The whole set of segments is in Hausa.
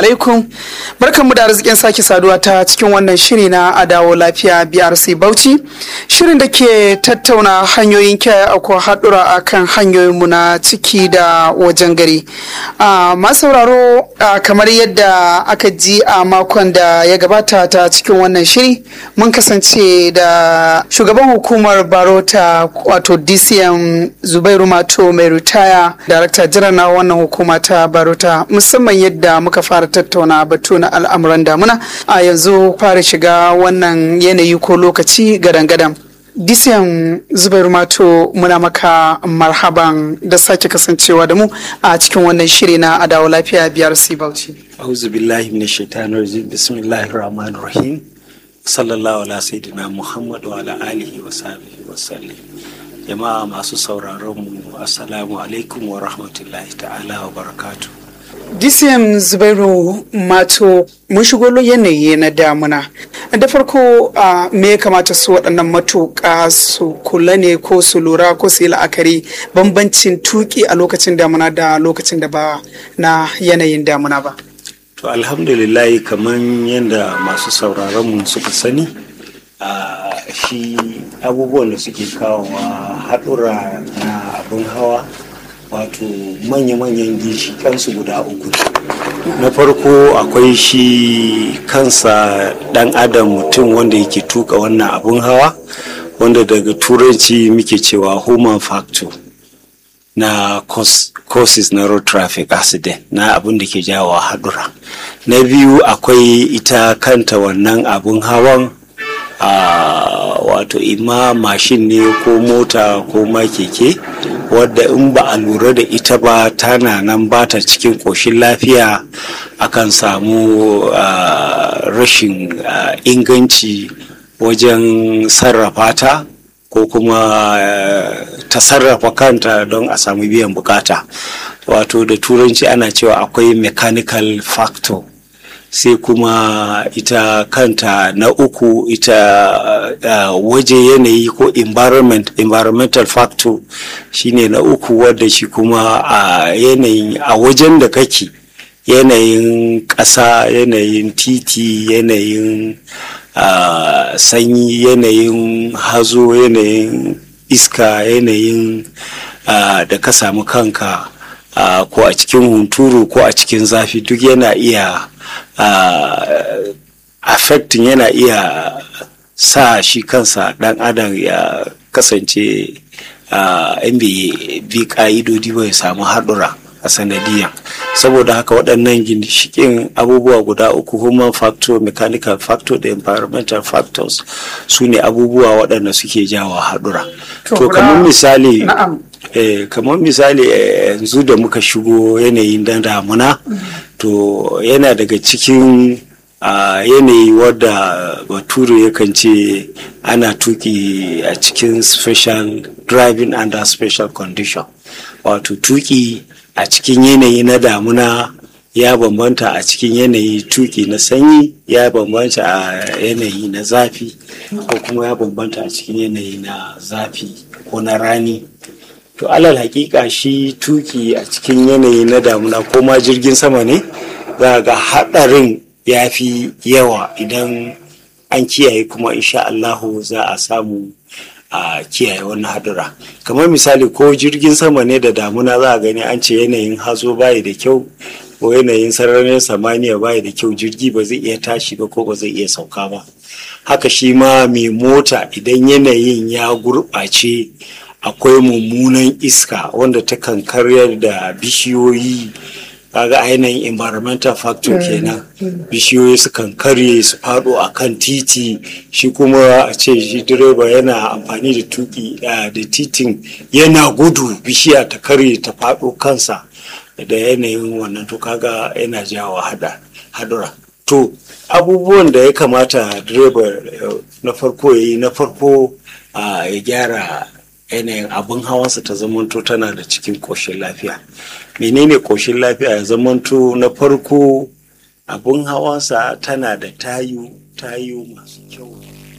alaikum barkanmu da arzikin sake saduwa ta cikin wannan shiri na adawo lafiya brc bauchi shirin da ke tattauna hanyoyin kiyaye akwai haɗura a kan hanyoyinmu na ciki da wajen gari masu sauraro kamar yadda aka ji a makon da ya gabata ta cikin wannan shiri mun kasance da shugaban hukumar barota wato dcm zubairu mato mai ritaya darakta jiran na wannan hukuma ta barota musamman yadda muka fara tattauna batu na al'amuran damuna a yanzu fara shiga wannan yanayi ko lokaci gadan-gadan disiyan zubairu mato muna maka marhaban da sake kasancewa da mu a cikin wannan shiri na adawa lafiya biyar bauchi. auzu billahi min shaitanir rajim bismillahir rahmanir rahim sallallahu ala sayyidina muhammad wa ala alihi wa sahbihi wa sallam jama'a masu sauraron mu assalamu alaikum wa rahmatullahi ta'ala wa barakatuh DCM Zubairu Mato mun shigo yanayi na damuna. Da farko a me ya kamata su waɗannan matuƙa su kula ne ko su lura ko su yi la'akari bambancin tuki a lokacin damuna da lokacin da ba na yanayin damuna ba. To alhamdulillah kamar yadda masu sauraron mu suka sani a shi abubuwan da suke kawowa haɗura na abin hawa wato manya-manyan ginshikansu guda uku na farko akwai shi kansa dan adam mutum wanda yake tuka wannan abun hawa wanda daga turanci muke cewa human factor na causes na road traffic accident na abin da ke jawo haɗura na biyu akwai ita kanta wannan abun hawan a wato ima mashin ne ko mota ko ma keke wadda in ba a lura da ita ba tana nan ba ta cikin ƙoshin lafiya akan samu rashin inganci wajen sarrafa ta ko kuma ta sarrafa kanta don a samu biyan bukata wato da turanci ana cewa akwai mechanical factor sai kuma ita kanta na uku ita uh, waje yanayi ko environment environmental factor shine na uku wadda shi kuma a uh, yanayin a wajen da kake yanayin ƙasa yanayin titi yanayin uh, sanyi yanayin hazo yanayin iska yanayin da ka samu kanka ko a cikin hunturu ko a cikin zafi duk yana iya Uh, affecting yana iya sa shi kansa dan adam ya kasance yan bi ka'idodi ba ya samu haɗura a sanadiyan saboda haka waɗannan ginshikin abubuwa guda uku human factor mechanical factor da environmental factors su ne abubuwa waɗanda suke jawo haɗura to kamar misali eh, kamar misali yanzu eh, da muka shigo yanayin dan damuna to yana daga cikin a yanayi wadda bature yakan ce ana tuki a cikin special driving under special condition wato tuki a cikin yanayi na damuna ya bambanta a cikin yanayi tuki na sanyi ya bambanta a yanayi na zafi ko kuma ya bambanta a cikin yanayi na zafi ko na rani to alal hakika shi tuki a cikin yanayi na damuna ko ma jirgin sama ne za ga haɗarin ya fi yawa idan an kiyaye kuma insha Allahu za a samu a kiyaye wannan hadura kamar misali ko jirgin sama ne da damuna za a gani an ce yanayin hazo bayi da kyau ko yanayin sararin samaniya bayi da kyau jirgi ba zai iya tashi ba ko ba zai iya sauka ba haka shi ma mai mota idan yanayin ya gurɓace akwai mummunan iska wanda ta kan karyar da bishiyoyi kaga ainihin environmental factor kenan bishiyoyi sukan karye su faɗo a kan titi shi kuma a ce shi direba yana amfani da tuki da titin yana gudu bishiya ta karye ta faɗo kansa da yanayin wannan to kaga yana jawo hadura to abubuwan da ya kamata direba na farko ya yi na farko ya gyara yanayin abin hawansa ta zamanto tana da cikin ƙoshin lafiya menene ƙoshin lafiya ya zamanto na farko abin hawansa tana da tayu tayu masu kyau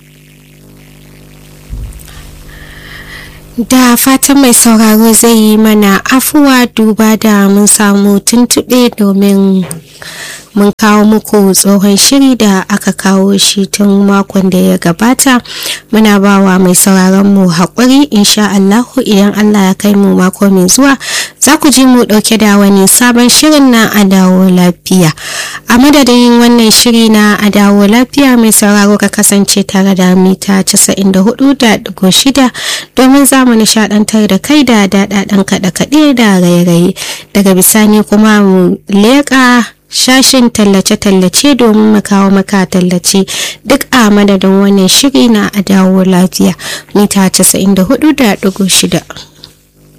da fatan mai sauraro zai yi mana afuwa duba da mun samu tuntuɓe domin mun kawo muku tsohon shiri da aka kawo shi tun makon da ya gabata muna bawa mai sauraron mu haƙuri insha Allahu idan Allah ya kai mu mako mai zuwa za ku ji mu ɗauke da wani sabon shirin na a dawo lafiya a madadin wannan shiri na a dawo lafiya mai sauraro ka kasance tare da mita 94.6 domin za mu nishaɗantar da kai da daɗaɗen kaɗe-kaɗe da raye-raye daga bisani kuma mu leƙa shashin tallace-tallace domin mu kawo maka tallace duk a madadin wannan shiri na a dawo lafiya mita 94.6